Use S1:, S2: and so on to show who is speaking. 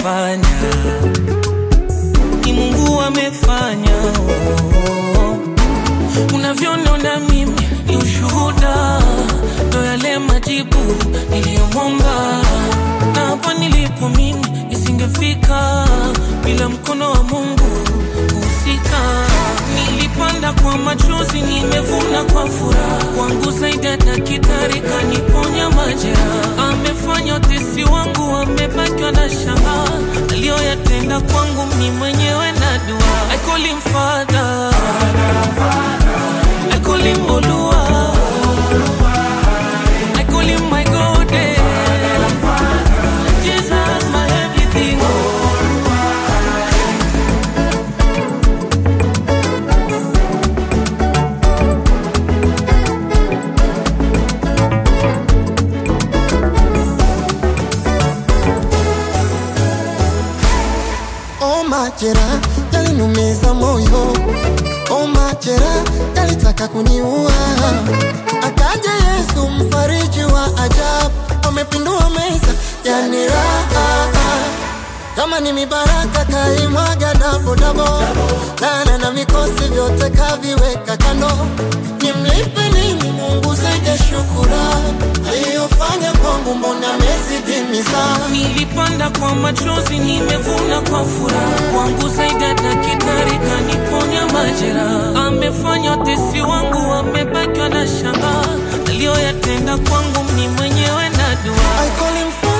S1: amefanya, ni Mungu amefanya. Oh. Unavyoniona mimi ni ushuhuda, ndo yale majibu niliyomwomba, na hapa nilipo mimi nisingefika bila mkono wa Mungu kuhusika. Nilipanda kwa machozi, nimevuna kwa furaha. Kwangu zaidi ya daktari kaniponya majeraha, amefanya utesi wangu, amebakiwa na shanga aliyoyatenda kwangu, mimi mwenyewe na dua. I call him father, I call him Olua, I call him my God, eh. Jesus my everything.
S2: Oh, majera yalinumiza moyo, oh, majera yalitaka kuniua. Akaja Yesu mfariji wa ajabu, amepindua meza yani raha. Kama ni mibaraka kaimwaga dabo dabo, lana na mikosi vyote kaviweka kando. Nimlipe nini Mungu zaidi ya shukurani aliyofanya kwangu, mbona amezidi mizaa
S1: Nilipanda kwa machozi, nimevuna kwa furaha. Kwangu zaidi ya daktari kaniponya majeraha, amefanya utesi wangu, amebakiwa na shanga aliyoyatenda kwangu, mimi mwenyewe na dua.
S2: I call him